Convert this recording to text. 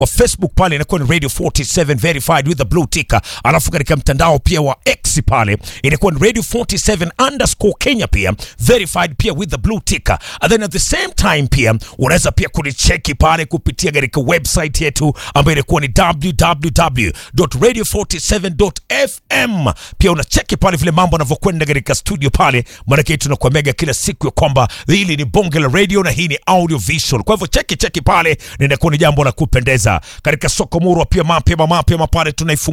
wa Facebook pale inakuwa ni Radio 47 verified with the blue ticker, alafu katika mtandao pia wa X pale inakuwa ni Radio 47 underscore Kenya pia verified pia with the blue ticker. And then at the same time pia unaweza pia kunicheki pale kupitia katika website yetu ambayo inakuwa ni www.radio47.fm. Pia unacheki pale vile mambo yanavyokwenda katika studio pale, maanake tunakuamega kila siku ya kwamba hili ni bonge la radio na hii ni audio visual. Kwa hivyo cheki cheki pale, na inakuwa ni jambo la kupendeza katika soko murwa pia mapema mapema pale tunaifunga